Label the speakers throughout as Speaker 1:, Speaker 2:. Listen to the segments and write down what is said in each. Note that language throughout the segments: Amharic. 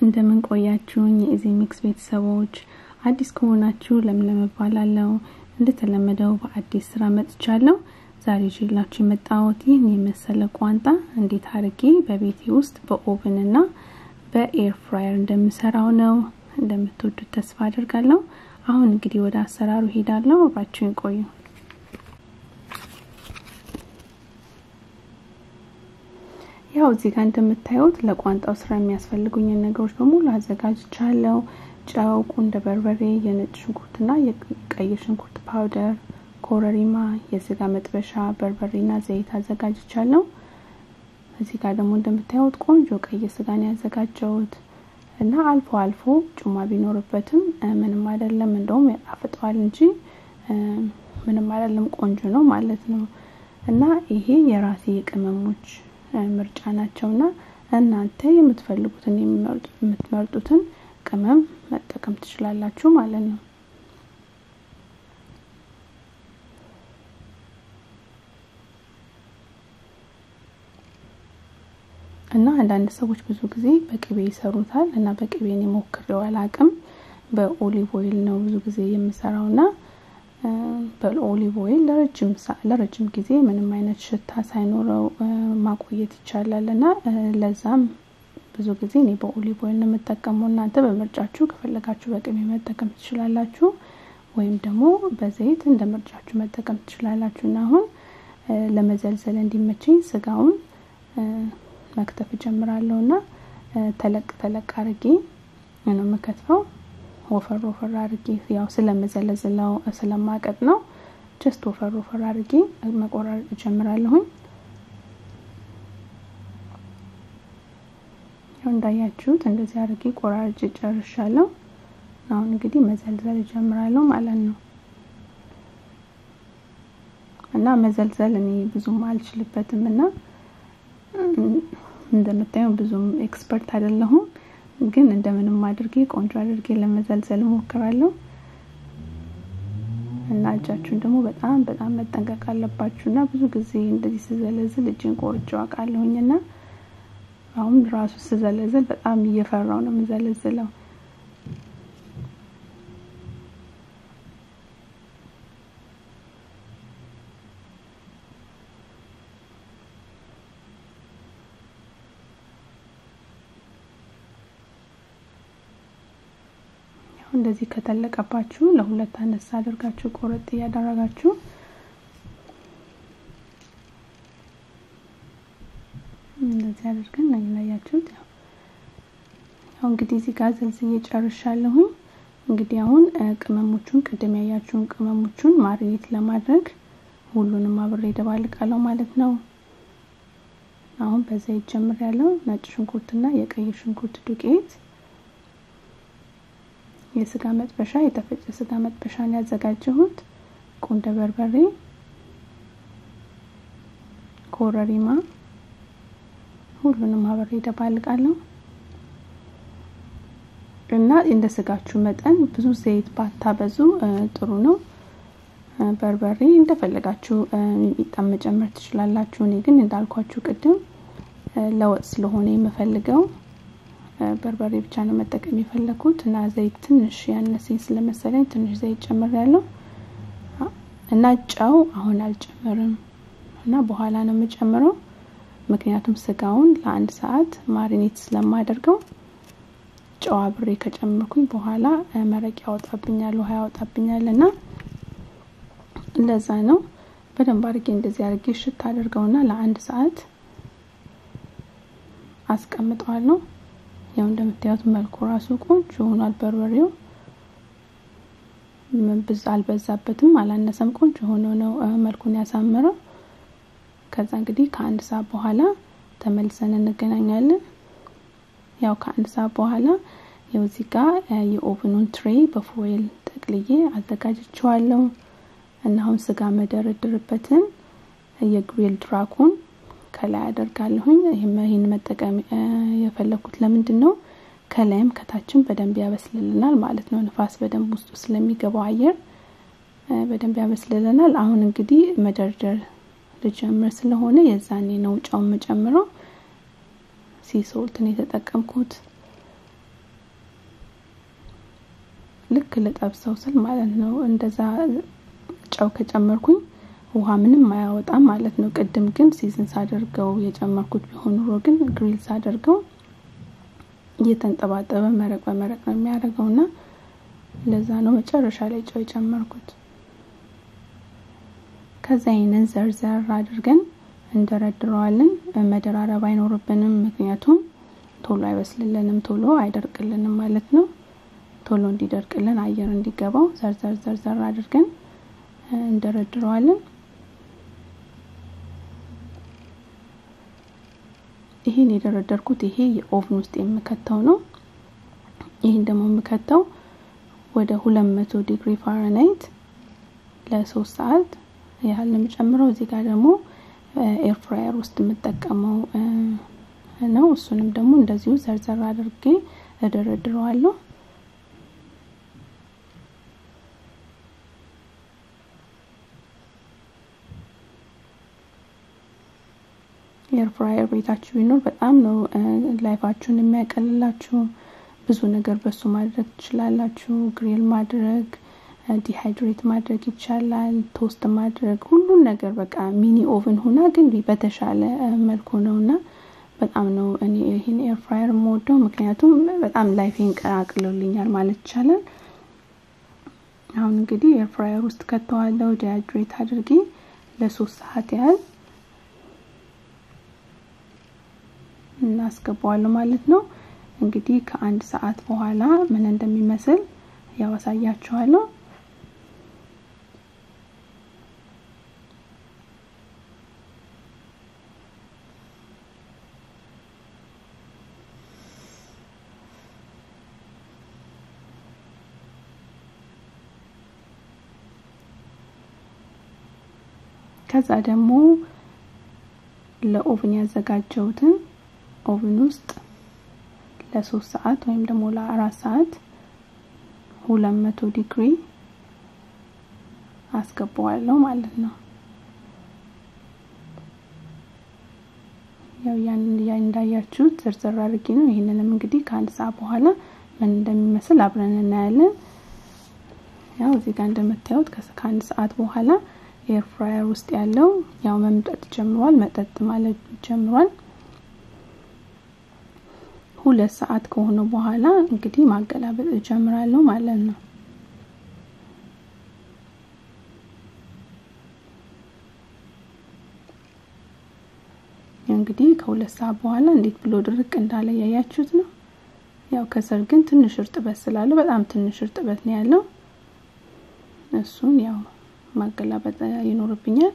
Speaker 1: እንደምን ቆያችሁኝ የኢዚ ሚክስ ቤተሰቦች አዲስ ከሆናችሁ ለምለም እባላለሁ እንደተለመደው በአዲስ ስራ መጥቻለሁ ዛሬ ይዤላችሁ የመጣሁት ይህን የመሰለ ቋንጣ እንዴት አድርጌ በቤቴ ውስጥ በኦቨን እና በኤር ፍራየር እንደምሰራው ነው እንደምትወዱት ተስፋ አድርጋለሁ አሁን እንግዲህ ወደ አሰራሩ ሄዳለሁ አብራችሁን ቆዩ ያው እዚህ ጋር እንደምታዩት ለቋንጣው ስራ የሚያስፈልጉኝን ነገሮች በሙሉ አዘጋጅቻለሁ ጨው ቁንደ በርበሬ የነጭ ሽንኩርትና የቀይ ሽንኩርት ፓውደር ኮረሪማ የስጋ መጥበሻ በርበሬና ዘይት አዘጋጅቻለሁ እዚህ ጋር ደግሞ እንደምታዩት ቆንጆ ቀይ ስጋን ያዘጋጀሁት እና አልፎ አልፎ ጩማ ቢኖርበትም ምንም አይደለም እንደውም ያጣፍጠዋል እንጂ ምንም አይደለም ቆንጆ ነው ማለት ነው እና ይሄ የራሴ የቅመሞች ምርጫ ናቸውና እናንተ የምትፈልጉትን የምትመርጡትን ቅመም መጠቀም ትችላላችሁ ማለት ነው እና አንዳንድ ሰዎች ብዙ ጊዜ በቅቤ ይሰሩታል እና በቅቤ እኔ ሞክሬው አላቅም በኦሊቭ ኦይል ነው ብዙ ጊዜ የምሰራው ና በኦሊቭ ኦይል ለረጅም ጊዜ ምንም አይነት ሽታ ሳይኖረው ማቆየት ይቻላል እና ለዛም ብዙ ጊዜ እኔ በኦሊቭ ኦይል ነው የምጠቀመው እናንተ በምርጫችሁ ከፈለጋችሁ በቅቤ መጠቀም ትችላላችሁ ወይም ደግሞ በዘይት እንደ ምርጫችሁ መጠቀም ትችላላችሁ እና አሁን ለመዘልዘል እንዲመቸኝ ስጋውን መክተፍ እጀምራለሁ እና ተለቅ ተለቅ አርጌ ነው የምከትፈው ወፈር ወፈር አርጌ ያው ስለመዘለዝለው ስለማቀጥ ነው ጀስት ወፈር ወፈር አርጌ መቆራረጥ እጀምራለሁኝ ያው እንዳያችሁት እንደዚህ አርጌ ቆራርጭ ጨርሻለሁ አሁን እንግዲህ መዘልዘል እጀምራለሁ ማለት ነው እና መዘልዘል እኔ ብዙም አልችልበትም እና እንደምታየው ብዙም ኤክስፐርት አይደለሁም ግን እንደምንም አድርጌ ቆንጆ አድርጌ ለመዘልዘል እሞክራለሁ እና እጃችሁን ደግሞ በጣም በጣም መጠንቀቅ አለባችሁ እና ብዙ ጊዜ እንደዚህ ስዘለዝል እጅን ቆርጬ አውቃለሁኝ እና አሁን ራሱ ስዘለዝል በጣም እየፈራው ነው የምዘለዝለው እንደዚህ ከተለቀባችሁ ለሁለት አነሳ አድርጋችሁ ቆረጥ እያደረጋችሁ እንደዚህ አድርገን ነው ያያችሁት ያው እንግዲህ እዚህ ጋር ዘልዝዬ ጨርሻለሁኝ እንግዲህ አሁን ቅመሞቹን ቅድም ያያችሁን ቅመሞቹን ማሪኔት ለማድረግ ሁሉንም አብሬ ደባልቃለሁ ማለት ነው አሁን በዘይት ጀምር ያለው ነጭ ሽንኩርትና የቀይ ሽንኩርት ዱቄት የስጋ መጥበሻ የተፈጨ ስጋ መጥበሻን ያዘጋጀሁት ቁንደ በርበሬ ኮረሪማ ሁሉንም አብሬ ደባልቃለሁ እና እንደ ስጋችሁ መጠን ብዙ ዘይት ባታበዙ ጥሩ ነው በርበሬ እንደፈለጋችሁ ሚጣም መጨመር ትችላላችሁ እኔ ግን እንዳልኳችሁ ቅድም ለወጥ ስለሆነ የምፈልገው በርበሬ ብቻ ነው መጠቀም የፈለኩት እና ዘይት ትንሽ ያነሰኝ ስለመሰለኝ ትንሽ ዘይት ጨምር ያለው እና ጨው አሁን አልጨምርም እና በኋላ ነው የምጨምረው ምክንያቱም ስጋውን ለአንድ ሰዓት ማሪኔት ስለማደርገው ጨው አብሬ ከጨመርኩኝ በኋላ መረቅ ያወጣብኛል ውሃ ያወጣብኛል እና ለዛ ነው በደንብ አድርጌ እንደዚህ አድርጌ ሽት አድርገውና ለአንድ ሰዓት አስቀምጠዋለሁ ያው እንደምታዩት መልኩ ራሱ ቆንጆ ሆኗል በርበሬው ብዝ አልበዛበትም አላነሰም ቆንጆ ሆኖ ነው መልኩን ያሳምረው ከዛ እንግዲህ ከአንድ ሰዓት በኋላ ተመልሰን እንገናኛለን ያው ከአንድ ሰዓት በኋላ ያው እዚህ ጋር የኦቨኑን ትሬ በፎይል ጠቅልዬ አዘጋጅቸዋለሁ እና አሁን ስጋ መደረድርበትን የግሪል ድራኩን ከላይ አደርጋለሁኝ ይህን መጠቀም የፈለኩት ለምንድን ነው ከላይም ከታችም በደንብ ያበስልልናል ማለት ነው ንፋስ በደንብ ውስጡ ስለሚገባው አየር በደንብ ያበስልልናል አሁን እንግዲህ መደርደር ልጀምር ስለሆነ የዛኔ ነው ጨው የምጨምረው ሲሶልትን የተጠቀምኩት ልክ ልጠብሰው ስል ማለት ነው እንደዛ ጨው ከጨመርኩኝ ውሃ ምንም አያወጣም ማለት ነው። ቅድም ግን ሲዝን ሳደርገው የጨመርኩት ቢሆን ኑሮ ግን ግሪል ሳደርገው እየተንጠባጠበ መረቅ በመረቅ ነው የሚያደርገው እና ለዛ ነው መጨረሻ ላይ ጨው የጨመርኩት። ከዛ ይህንን ዘርዘር አድርገን እንደረድረዋለን። መደራረብ አይኖርብንም፣ ምክንያቱም ቶሎ አይበስልልንም፣ ቶሎ አይደርቅልንም ማለት ነው። ቶሎ እንዲደርቅልን አየር እንዲገባው ዘርዘር ዘርዘር አድርገን እንደረድረዋለን። ይሄን የደረደርኩት ይሄ የኦቭን ውስጥ የምከተው ነው። ይህን ደግሞ የምከተው ወደ ሁለት መቶ ዲግሪ ፋራናይት ለሶስት ሰዓት ያህል ነው የምጨምረው። እዚህ ጋር ደግሞ ኤር ፍራየር ውስጥ የምጠቀመው ነው። እሱንም ደግሞ እንደዚሁ ዘርዘር አድርጌ እደረድረዋለሁ። ኤር ፍራየር ቤታችሁ ቢኖር በጣም ነው ላይፋችሁን የሚያቀልላችሁ። ብዙ ነገር በሱ ማድረግ ትችላላችሁ። ግሪል ማድረግ፣ ዲሃይድሬት ማድረግ ይቻላል። ቶስት ማድረግ፣ ሁሉን ነገር በቃ ሚኒ ኦቭን ሆና ግን በተሻለ መልኩ ነው እና በጣም ነው እኔ ይህን ኤር ፍራየር የምወደው ምክንያቱም በጣም ላይፌን ቀላቅሎልኛል ማለት ይቻላል። አሁን እንግዲህ ኤር ፍራየር ውስጥ ከተዋለው ዲሃይድሬት አድርጌ ለሶስት ሰዓት ያህል እናስገባዋለሁ ማለት ነው። እንግዲህ ከአንድ ሰዓት በኋላ ምን እንደሚመስል ያው አሳያችኋለሁ። ከዛ ደግሞ ለኦቭን ያዘጋጀሁትን ኦቭን ውስጥ ለሶስት ሰዓት ወይም ደግሞ ለአራት ሰዓት ሁለት መቶ ዲግሪ አስገባዋለሁ ማለት ነው። ያው ያን እንዳያችሁት ዝርዝር አድርጌ ነው። ይህንንም እንግዲህ ከአንድ ሰዓት በኋላ ምን እንደሚመስል አብረን እናያለን። ያው እዚህ ጋር እንደምታዩት ከአንድ ሰዓት በኋላ ኤር ፍራየር ውስጥ ያለው ያው መምጠጥ ጀምሯል፣ መጠጥ ማለት ጀምሯል። ሁለት ሰዓት ከሆነ በኋላ እንግዲህ ማገላበጥ እጀምራለሁ ማለት ነው። እንግዲህ ከሁለት ሰዓት በኋላ እንዴት ብሎ ድርቅ እንዳለ ያያችሁት ነው። ያው ከስር ግን ትንሽ እርጥበት ስላለው በጣም ትንሽ እርጥበት ነው ያለው። እሱን ያው ማገላበጥ ይኖርብኛል።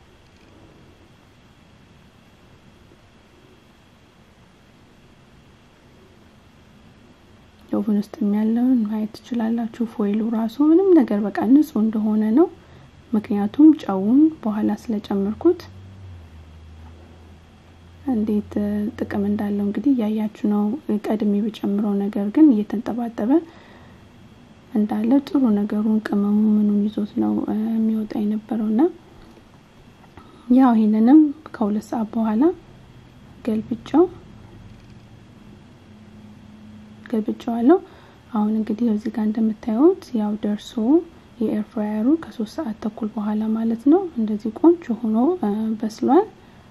Speaker 1: ኦቨን ውስጥ ያለውን ማየት ትችላላችሁ። ፎይሉ ራሱ ምንም ነገር በቃ ንጹህ እንደሆነ ነው። ምክንያቱም ጨውን በኋላ ስለጨመርኩት እንዴት ጥቅም እንዳለው እንግዲህ እያያችሁ ነው። ቀድሜ በጨምረው ነገር ግን እየተንጠባጠበ እንዳለ ጥሩ ነገሩን ቅመሙ ምኑን ይዞት ነው የሚወጣ የነበረው እና ያው ይህንንም ከሁለት ሰዓት በኋላ ገልብጫው ገልብጫዋለሁ። አሁን እንግዲህ እዚህ ጋር እንደምታዩት ያው ደርሶ የኤር ፍራየሩ ከሶስት ሰዓት ተኩል በኋላ ማለት ነው እንደዚህ ቆንጆ ሆኖ በስሏል።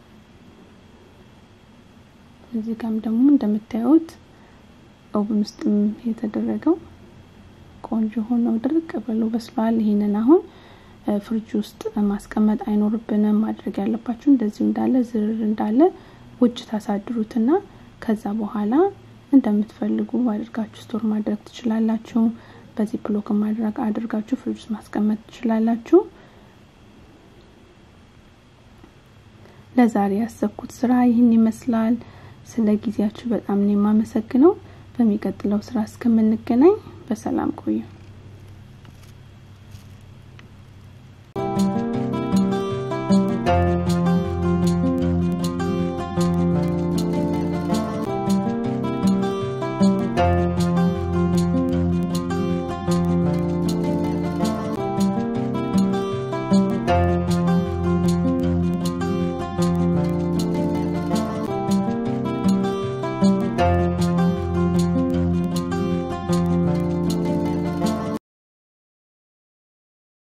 Speaker 1: እዚህ ጋርም ደግሞ እንደምታዩት ኦቭን ውስጥም የተደረገው ቆንጆ ሆኖ ድርቅ ብሎ በስሏል። ይህንን አሁን ፍሪጅ ውስጥ ማስቀመጥ አይኖርብንም። ማድረግ ያለባችሁ እንደዚሁ እንዳለ ዝርር እንዳለ ውጭ ታሳድሩትና ከዛ በኋላ እንደምትፈልጉ አድርጋችሁ ስቶር ማድረግ ትችላላችሁ። በዚህ ብሎክ ማድረግ አድርጋችሁ ፍሪጅ ውስጥ ማስቀመጥ ትችላላችሁ። ለዛሬ ያሰብኩት ስራ ይህን ይመስላል። ስለ ጊዜያችሁ በጣም ነው የማመሰግነው። በሚቀጥለው ስራ እስከምንገናኝ በሰላም ቆዩ።